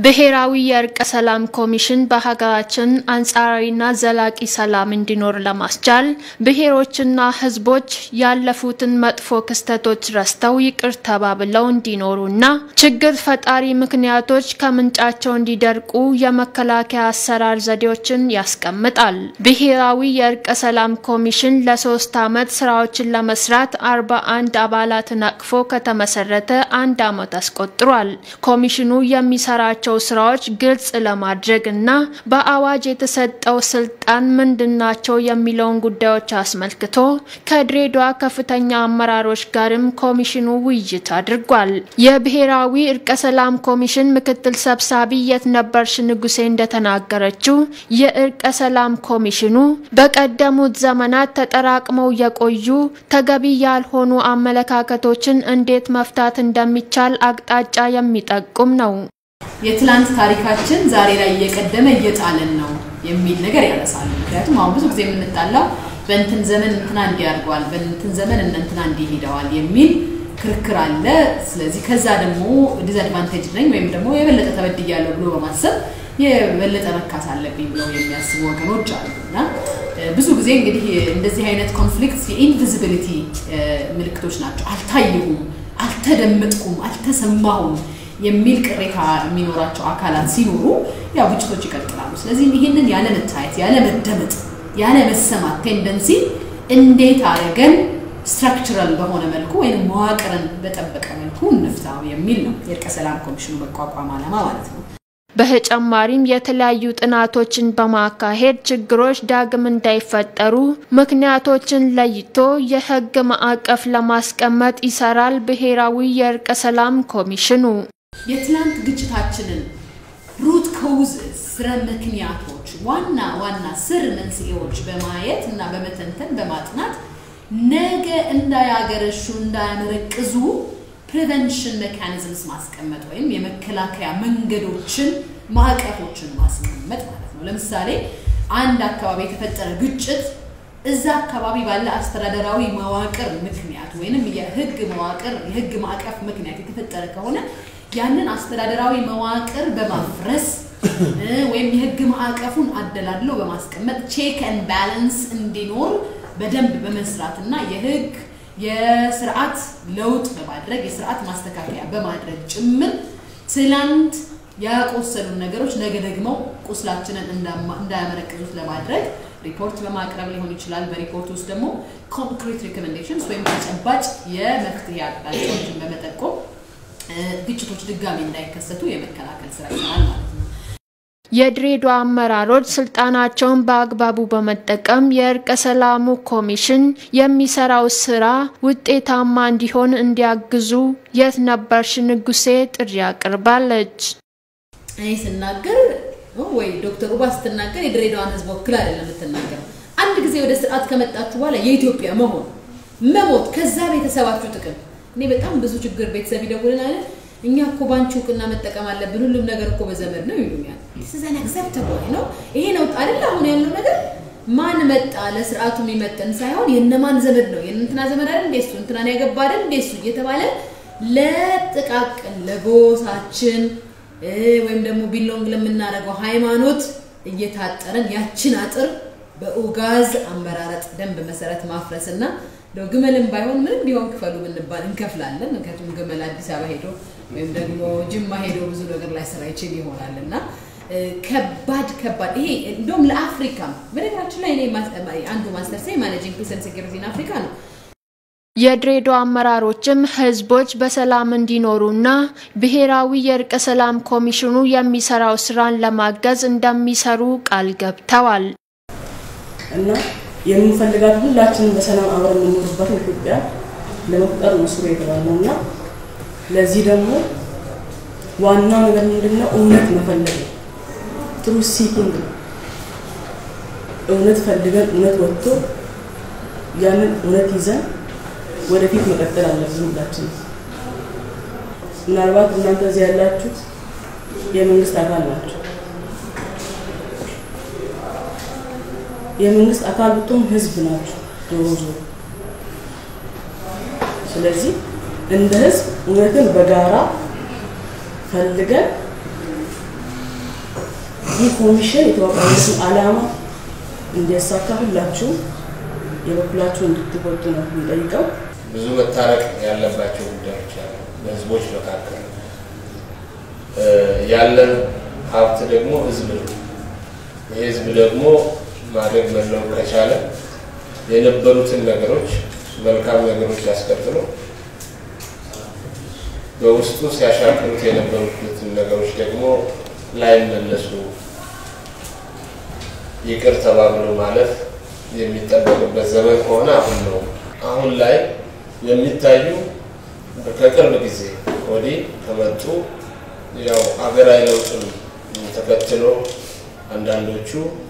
ብሔራዊ የእርቀ ሰላም ኮሚሽን በሀገራችን አንጻራዊና ዘላቂ ሰላም እንዲኖር ለማስቻል ብሔሮችና ሕዝቦች ያለፉትን መጥፎ ክስተቶች ረስተው ይቅር ተባብለው እንዲኖሩና ችግር ፈጣሪ ምክንያቶች ከምንጫቸው እንዲደርቁ የመከላከያ አሰራር ዘዴዎችን ያስቀምጣል። ብሔራዊ የእርቀ ሰላም ኮሚሽን ለሶስት ዓመት ስራዎችን ለመስራት አርባ አንድ አባላትን አቅፎ ከተመሰረተ አንድ ዓመት አስቆጥሯል። ኮሚሽኑ የሚሰራቸው ስራዎች ግልጽ ለማድረግ እና በአዋጅ የተሰጠው ስልጣን ምንድናቸው የሚለውን ጉዳዮች አስመልክቶ ከድሬዳዋ ከፍተኛ አመራሮች ጋርም ኮሚሽኑ ውይይት አድርጓል። የብሔራዊ እርቀ ሰላም ኮሚሽን ምክትል ሰብሳቢ የትነበርሽ ንጉሴ እንደተናገረችው የእርቀ ሰላም ኮሚሽኑ በቀደሙት ዘመናት ተጠራቅመው የቆዩ ተገቢ ያልሆኑ አመለካከቶችን እንዴት መፍታት እንደሚቻል አቅጣጫ የሚጠቁም ነው። የትላንት ታሪካችን ዛሬ ላይ እየቀደመ እየጣለን ነው የሚል ነገር ያነሳሉ። ምክንያቱም አሁን ብዙ ጊዜ የምንጣላው በእንትን ዘመን እንትና እንዲህ አድርገዋል፣ በእንትን ዘመን እንትና እንዲህ ሄደዋል የሚል ክርክር አለ። ስለዚህ ከዛ ደግሞ ዲስአድቫንቴጅ ነኝ ወይም ደግሞ የበለጠ ተበድያለሁ ብሎ በማሰብ የበለጠ መካስ አለብኝ ብለው የሚያስቡ ወገኖች አሉ እና ብዙ ጊዜ እንግዲህ እንደዚህ አይነት ኮንፍሊክት የኢንቪዚቢሊቲ ምልክቶች ናቸው። አልታየሁም፣ አልተደመጥኩም፣ አልተሰማሁም የሚል ቅሬታ የሚኖራቸው አካላት ሲኖሩ ያው ግጭቶች ይቀጥላሉ። ስለዚህ ይህንን ያለመታየት፣ ያለመደመጥ፣ ያለመሰማት ቴንደንሲ እንዴት አድርገን ስትራክቸራል በሆነ መልኩ ወይም መዋቅርን በጠበቀ መልኩ እንፍታው የሚል ነው የእርቀ ሰላም ኮሚሽኑ መቋቋም ዓላማ ማለት ነው። በተጨማሪም የተለያዩ ጥናቶችን በማካሄድ ችግሮች ዳግም እንዳይፈጠሩ ምክንያቶችን ለይቶ የሕግ ማዕቀፍ ለማስቀመጥ ይሰራል ብሔራዊ የእርቀ ሰላም ኮሚሽኑ። የትላንት ግጭታችንን ሩት ኮውዝስ ስረ ምክንያቶች ዋና ዋና ስር መንስኤዎች በማየት እና በመተንተን በማጥናት ነገ እንዳያገረሹ እንዳያመረቅዙ ፕሪቨንሽን ሜካኒዝምስ ማስቀመጥ ወይም የመከላከያ መንገዶችን ማዕቀፎችን ማስቀመጥ ማለት ነው። ለምሳሌ አንድ አካባቢ የተፈጠረ ግጭት እዛ አካባቢ ባለ አስተዳደራዊ መዋቅር ምክንያት ወይንም የህግ መዋቅር የህግ ማዕቀፍ ምክንያት የተፈጠረ ከሆነ ያንን አስተዳደራዊ መዋቅር በማፍረስ ወይም የህግ ማዕቀፉን አደላድሎ በማስቀመጥ ቼክ ኤንድ ባላንስ እንዲኖር በደንብ በመስራት እና የህግ የስርዓት ለውጥ በማድረግ የስርዓት ማስተካከያ በማድረግ ጭምር ትላንት ያቆሰሉን ነገሮች ነገ ደግሞ ቁስላችንን እንዳያመረቅዙት ለማድረግ ሪፖርት በማቅረብ ሊሆን ይችላል። በሪፖርት ውስጥ ደግሞ ኮንክሪት ሪኮሜንዴሽንስ ወይም ተጨባጭ የመፍትሄ አቅጣጫዎችን በመጠቆም ግጭቶች ድጋሚ እንዳይከሰቱ የመከላከል ስራ ይሰራል ማለት ነው። የድሬዳዋ አመራሮች ስልጣናቸውን በአግባቡ በመጠቀም የእርቀ ሰላሙ ኮሚሽን የሚሰራው ስራ ውጤታማ እንዲሆን እንዲያግዙ የትነበርሽ ንጉሴ ጥሪ አቅርባለች። እኔ ስናገር ወይ ዶክተር ኡባ ስትናገር የድሬዳዋን ህዝብ ወክል አይደለም የምትናገረው። አንድ ጊዜ ወደ ስርዓት ከመጣችሁ በኋላ የኢትዮጵያ መሆን መሞት፣ ከዛ ቤተሰባችሁ ጥቅም እኔ በጣም ብዙ ችግር ቤተሰብ ይደውልናል እኛ እኮ ባንቺ እውቅና መጠቀም አለብን፣ ሁሉም ነገር እኮ በዘመድ ነው ይሉኛል። ስዘን አክሰፕተብል ነው ይሄ ነው አይደል? አሁን ያለው ነገር ማን መጣ ለስርዓቱ የሚመጥን ሳይሆን የነማን ዘመድ ነው የእንትና ዘመድ አይደል እንዴ እሱ እንትናን ያገባ አይደል እንዴ እሱ እየተባለ ለጥቃቅን ለጎሳችን ወይም ደግሞ ቢሎንግ ለምናደርገው ሃይማኖት እየታጠረን ያችን አጥር በኡጋዝ አመራረጥ ደንብ መሰረት ማፍረስ እና እንደው ግመልም ባይሆን ምንም ቢሆን ክፈሉ ብንባል እንከፍላለን። ምክንያቱም ግመል አዲስ አበባ ሄዶ ወይም ደግሞ ጅማ ሄዶ ብዙ ነገር ላይ ስራ ይችል ይሆናል እና ከባድ ከባድ ይሄ እንደውም ለአፍሪካም በነገራችን ላይ እኔ አንዱ ማስተርሴ ማኔጂንግ ፒስ ኤንድ ሴኩሪቲ ኢን አፍሪካ ነው። የድሬዳዋ አመራሮችም ህዝቦች በሰላም እንዲኖሩና ብሔራዊ የእርቀ ሰላም ኮሚሽኑ የሚሰራው ስራን ለማገዝ እንደሚሰሩ ቃል ገብተዋል። እና የምንፈልጋት ሁላችንም በሰላም አብረን የምንኖርበትን ኢትዮጵያ ለመፍጠር ነው ስሩ የተባለው እና ለዚህ ደግሞ ዋናው ነገር ምንድነው? እውነት መፈለግ ነው። ትሩ ሲኪንግ ነው። እውነት ፈልገን እውነት ወጥቶ ያንን እውነት ይዘን ወደፊት መቀጠል አለብን ሁላችን። ምናልባት እናንተ እዚህ ያላችሁት የመንግስት አካል ናቸው። የመንግስት አካል ብትሆን ህዝብ ናቸው ዞሮ ዞሮ። ስለዚህ እንደ ህዝብ እውነትን በጋራ ፈልገን ይህ ኮሚሽን የተዋቀረበትን ዓላማ እንዲያሳካ ሁላችሁ የበኩላችሁ እንድትወጡ ነው የሚጠይቀው። ብዙ መታረቅ ያለባቸው ጉዳዮች አሉ። በህዝቦች መካከል ያለን ሀብት ደግሞ ህዝብ ነው። ይህ ህዝብ ደግሞ ማደግ መለወጥ ከቻለ የነበሩትን ነገሮች መልካም ነገሮች ያስቀጥሎ በውስጡ ሲያሻክሩት የነበሩትን ነገሮች ደግሞ ላይመለሱ ይቅር ተባብሎ ማለፍ የሚጠበቅበት ዘመን ከሆነ አሁን ነው። አሁን ላይ የሚታዩ ከቅርብ ጊዜ ወዲህ ከመጡ ያው ሀገራዊ ለውጥን ተከትሎ አንዳንዶቹ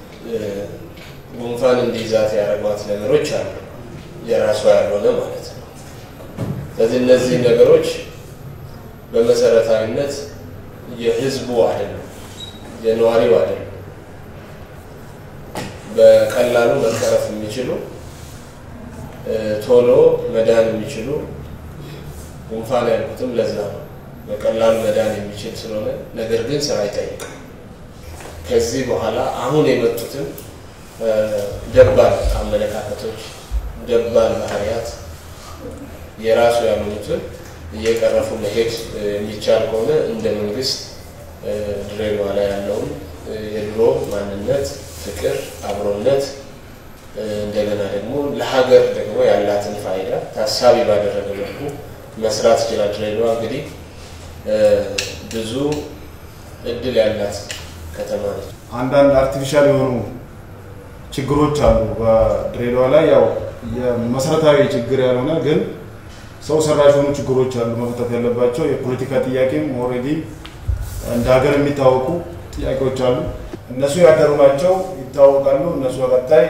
ጉንፋን እንዲይዛት ያደረጓት ነገሮች አሉ፣ የራሷ ያልሆነ ማለት ነው። ስለዚህ እነዚህ ነገሮች በመሰረታዊነት የህዝቡ አይደለም፣ የነዋሪው አይደለም። በቀላሉ መቀረፍ የሚችሉ ቶሎ መዳን የሚችሉ ጉንፋን ያልኩትም ለዛ ነው። በቀላሉ መዳን የሚችል ስለሆነ ነገር ግን ስራ ይጠይቃል። ከዚህ በኋላ አሁን የመጡትን ደባል አመለካከቶች፣ ደባል ባህሪያት የራሱ ያልሆኑትን እየቀረፉ መሄድ የሚቻል ከሆነ እንደ መንግስት ድሬዳዋ ላይ ያለውን የድሮ ማንነት፣ ፍቅር፣ አብሮነት እንደገና ደግሞ ለሀገር ደግሞ ያላትን ፋይዳ ታሳቢ ባደረገ መልኩ መስራት ይችላል። ድሬዳዋ እንግዲህ ብዙ እድል ያላት ከተማ ነች። አንዳንድ አርቲፊሻል የሆኑ ችግሮች አሉ በድሬዳዋ ላይ ያው የመሰረታዊ ችግር ያልሆነ ግን ሰው ሰራሽ የሆኑ ችግሮች አሉ መፈታት ያለባቸው። የፖለቲካ ጥያቄም ኦልሬዲ እንደ ሀገር የሚታወቁ ጥያቄዎች አሉ። እነሱ ያደሩ ናቸው ይታወቃሉ። እነሱ በቀጣይ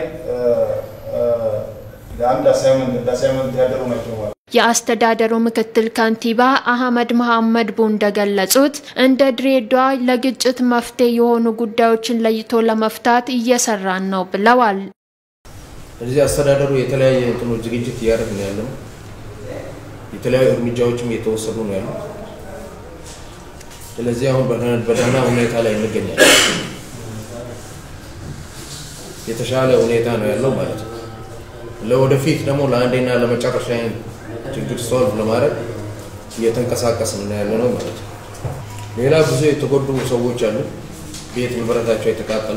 ለአንድ አሳይመንት እንደ አሳይመንት ያደሩ ናቸው ማለት የአስተዳደሩ ምክትል ከንቲባ አህመድ መሐመድ ቡ እንደገለጹት እንደ ድሬዳዋ ለግጭት መፍትሄ የሆኑ ጉዳዮችን ለይቶ ለመፍታት እየሰራን ነው ብለዋል። ስለዚህ አስተዳደሩ የተለያየ እንትኖች ዝግጅት እያደረግን ያለ ነው። የተለያዩ እርምጃዎችም እየተወሰዱ ነው ያሉ። ስለዚህ አሁን በደህና ሁኔታ ላይ እንገኛለን። የተሻለ ሁኔታ ነው ያለው ማለት ነው። ለወደፊት ደግሞ ለአንዴና ለመጨረሻ ችግር ሶልቭ ለማድረግ እየተንቀሳቀስን ነው ያለ ነው ማለት ነው። ሌላ ብዙ የተጎዱ ሰዎች አሉ። ቤት ንብረታቸው የተቃጠለ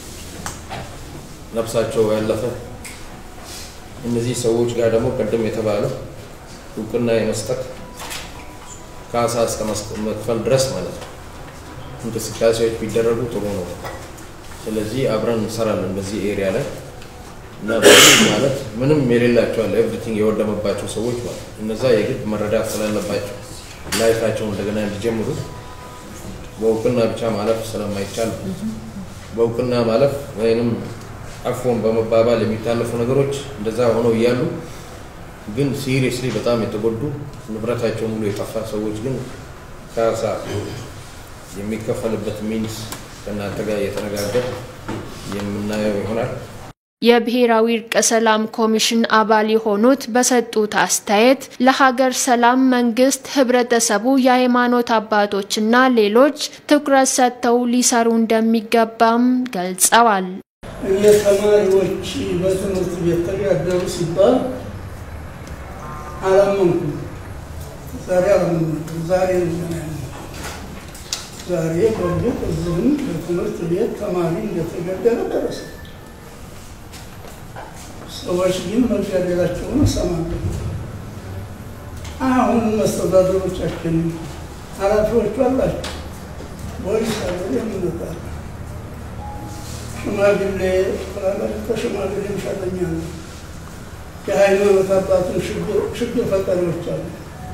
ነፍሳቸው ያለፈ እነዚህ ሰዎች ጋር ደግሞ ቅድም የተባለው እውቅና የመስጠት ካሳ እስከ መክፈል ድረስ ማለት ነው እንቅስቃሴዎች ቢደረጉ ጥሩ ነው። ስለዚህ አብረን እንሰራለን በዚህ ኤሪያ ላይ እና በዚህ ማለት ምንም የሌላቸው አለ ኤቭሪቲንግ የወደመባቸው ሰዎች ማለት እነዛ የግድ መረዳት ስላለባቸው ላይፋቸውን እንደገና እንዲጀምሩ በእውቅና ብቻ ማለፍ ስለማይቻል በእውቅና ማለፍ ወይንም አፎን በመባባል የሚታለፉ ነገሮች እንደዛ ሆነው እያሉ ግን ሲሪየስሊ በጣም የተጎዱ ንብረታቸው ሙሉ የጠፋ ሰዎች ግን ካሳ የሚከፈልበት ሚንስ ከእናንተ ጋር እየተነጋገር የምናየው ይሆናል። የብሔራዊ እርቀ ሰላም ኮሚሽን አባል የሆኑት በሰጡት አስተያየት ለሀገር ሰላም መንግስት፣ ህብረተሰቡ፣ የሃይማኖት አባቶችና ሌሎች ትኩረት ሰጥተው ሊሰሩ እንደሚገባም ገልጸዋል። እኔ ተማሪዎች በትምህርት ቤት ተጋደሉ ሲባል አላመንኩም። ዛሬ አላመንኩም። ዛሬ ዛሬ በእርግጥ እዚህም በትምህርት ቤት ተማሪ እንደተገደለ ደረሰ። ሰዎች ግን መጋደላቸውን እሰማለሁ። አሁን መስተዳደሮቻችን ኃላፊዎቹ አላቸው ወይስ አገር የምንጣለ ሽማግሌ ፍላላቸው ከሽማግሌ ይሻለኛል። የሃይማኖት አባትን ችግር ፈጣሪዎች አሉ።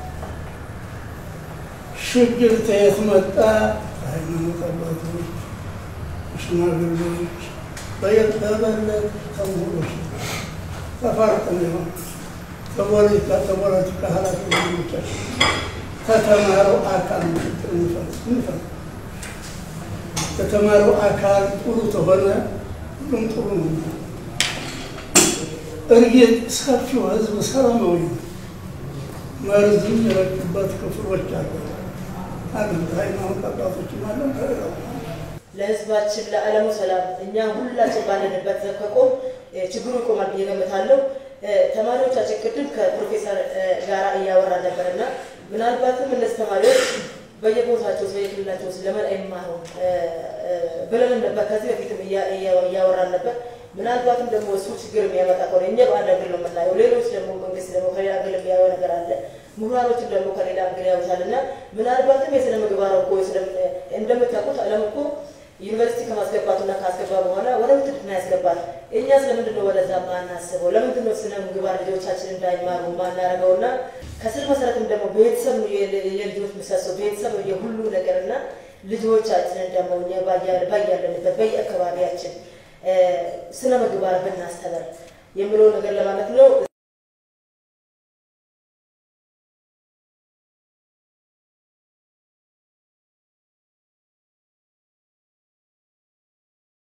ችግር ተየት መጣ? ሃይማኖት አባቶች፣ ሽማግሌዎች በየተበለት ከምሁሮች ተፋርቀን የሆነ ከፖለቲካ ከፖለቲካ ኃላፊዎቻችን ከተማረው አካል ችግር እንፈልግ ከተማረው አካል ጥሩ ተሆነ ሁሉም ጥሩ ነው። እርግጥ ሰፊው ህዝብ ሰላማዊ ነው። መርዝም የረጩበት ክፍሎች አለ አለ ሃይማኖት አባቶችም አለ ለህዝባችን ለዓለሙ ሰላም እኛ ሁላችን ባለንበት ከቆም ችግሩ ይቆማል ብዬ ገምታለሁ። ተማሪዎቻችን ቅድም ከፕሮፌሰር ጋር እያወራን ነበር እና ምናልባትም እነዚህ ተማሪዎች በየቦታቸው በየክልላቸው ለምን አይማሩ ብለን ነበር። ከዚህ በፊትም እያወራን ነበር። ምናልባትም ደግሞ እሱ ችግር የሚያመጣ ከሆነ እኛ በአንድ ሀገር ነው የምናየው፣ ሌሎች ደግሞ መንግስት ደግሞ ከሌላ ሀገር የሚያየው ነገር አለ። ምሁራኖችም ደግሞ ከሌላ ሀገር ያዩታል እና ምናልባትም የስነ ምግባር እኮ እንደምታውቁት ዓለም እኮ ዩኒቨርሲቲ ከማስገባቱና ካስገባ በኋላ ወደ ውትድርና ያስገባል። እኛ ስለምንድን ነው ወደዛ ማናስበው? ለምንድን ነው ስነ ምግባር ልጆቻችን እንዳይማሩ ማናረገው? እና ከስር መሰረትም ደግሞ ቤተሰብ ነው የልጆች ምሰሶ፣ ቤተሰብ ነው የሁሉ ነገር እና ልጆቻችንን ደግሞ እኛ ባያለንበት በየአካባቢያችን ስነ ምግባር ብናስተምር የሚለውን ነገር ለማለት ነው።